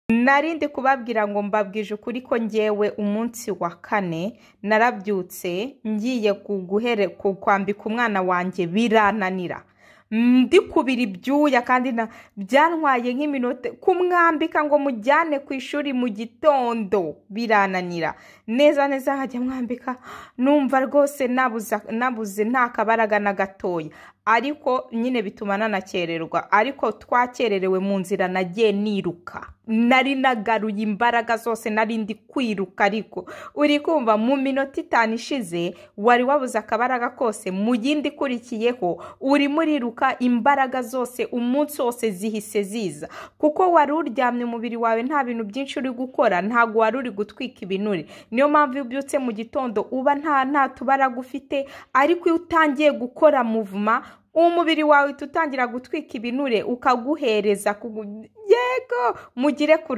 nari ndi kubabwira ngo mbabwije ukuri ko ngewe umunsi wa kane narabyutse ngiye kwambika umwana wanjye birananira ndikubira ibyuya kandi byantwaye nk'iminota kumwambika ngo mujyane ku ishuri mu gitondo birananira neza neza nkajya mwambika numva rwose nabuze nta kabaraga na gatoya ariko nyine bituma nanakererwa ariko twakererewe mu nzira nagiye niruka nari nagaruye imbaraga zose nari ndi kwiruka ariko uri kumva mu minota itanu ishize wari wabuze akabaraga kose mu yindi ikurikiyeho urimo uriruka imbaraga zose umunsi wose zihise ziza kuko wari uryamye umubiri wawe nta bintu byinshi uri gukora ntabwo wari uri gutwika ibinure niyo mpamvu iyo ubyutse mu gitondo uba nta tubaraga ufite ariko iyo utangiye gukora muvuma umubiri wawe uhita utangira gutwika ibinure ukaguhereza yego mugire kure